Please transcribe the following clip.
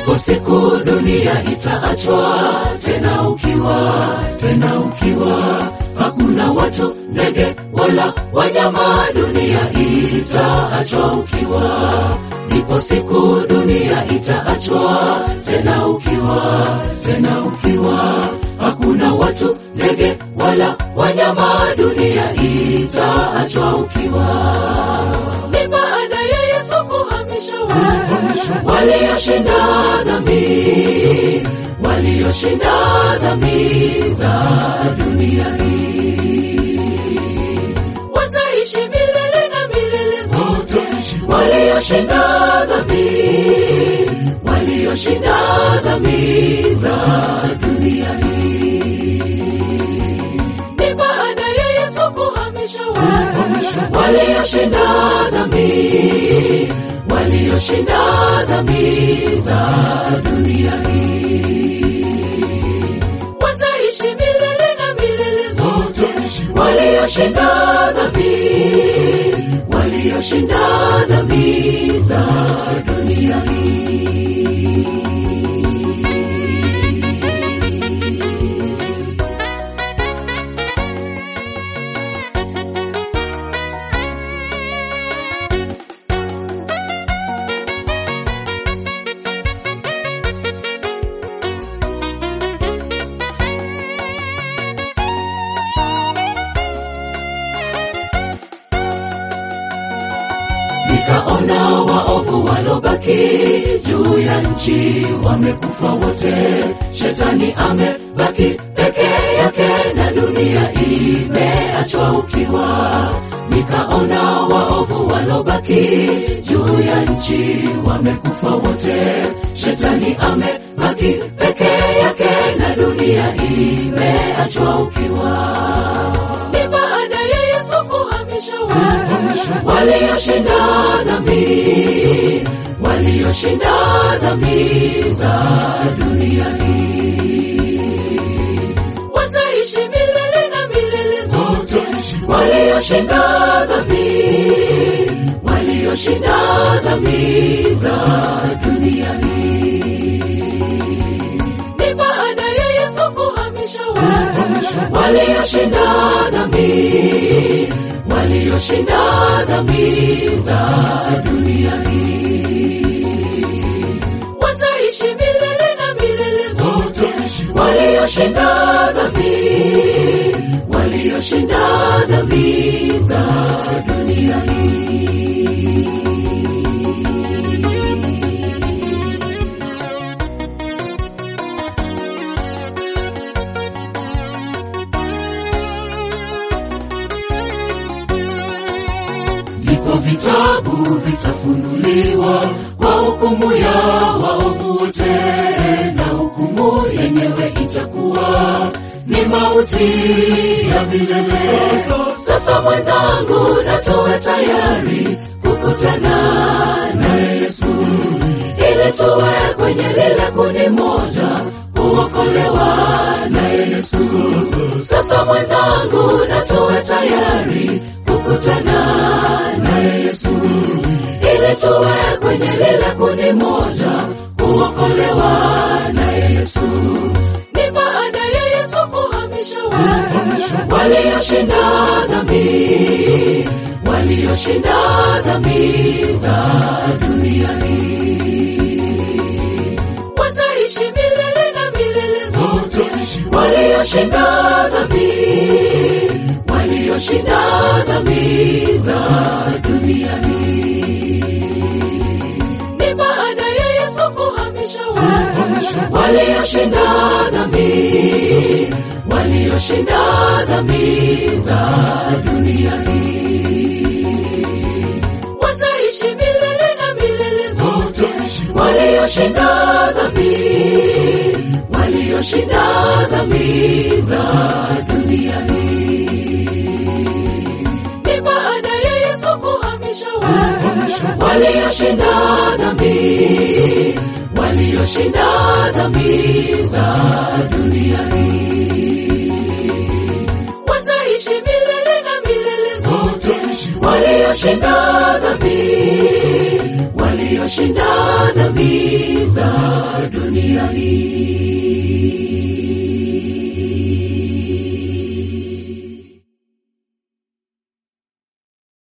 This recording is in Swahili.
Ipo siku dunia itaachwa tena ukiwa, tena ukiwa, hakuna watu, ndege wala wanyama, dunia itaachwa ukiwa. Ipo siku dunia itaachwa tena ukiwa, tena ukiwa, hakuna watu, ndege wala wanyama, dunia itaachwa ukiwa. Ni baada ya Yesu kuhamisha watu walioshinda dhambi, walioshinda dhambi za dunia hii, wataishi milele na milele zote, walioshinda dhambi, walioshinda dhambi za dunia hii. Ni baada ya Yesu kuhamisha watu walioshinda dhambi, walioshinda dhambi za dunia hii, wataishi milele na milele zote, walioshinda dhambi, walioshinda dhambi za dunia hii. Nikaona waovu walobaki juu ya nchi wamekufa wote, shetani amebaki peke yake na dunia imeachwa ukiwa. Nikaona waovu walobaki juu ya nchi wamekufa wote, shetani amebaki peke yake na dunia imeachwa ukiwa. Ni baada ya Yesu kuhamisha watu walioshinda dhambi, walioshinda dhambi za dunia hii, wataishi milele na milele zote, walioshinda dhambi, walioshinda dhambi za dunia hii. Ni baada ya Yesu kuhamisha watu walioshinda dhambi, walioshinda dhambi za dunia hii, wataishi milele na milele zote, walioshinda dhambi, walioshinda dhambi za dunia hii. Vipo vitabu vitafunuliwa kwa hukumu ya waovu wote, na hukumu yenyewe itakuwa ni mauti ya milele. Sasa mwenzangu, natoa tayari kukutana na Yesu ili tuwe kwenye lile kundi moja kuokolewa na Yesu. Sasa mwenzangu, natoa tayari kukutana na Yesu ili tuwe kwenye lile kundi moja kuokolewa na Yesu. Ni baada ya Yesu kuhamisha watu walioshinda dhambi, walioshinda dhambi za dunia hii, wataishi milele na milele zote, walioshinda dhambi, walioshinda dhambi za dunia hii. Ni baada ya Yesu kuhamisha watu walioshinda dhambi, walioshinda dhambi za dunia hii, wataishi milele na milele zote, walioshinda dhambi, walioshinda dhambi za dunia hii. Ni baada ya Yesu kuhamisha watu walioshinda dhambi, walioshinda dhambi za dunia hii, wataishi milele na milele zote, walioshinda dhambi, walio walioshinda dhambi za dunia hii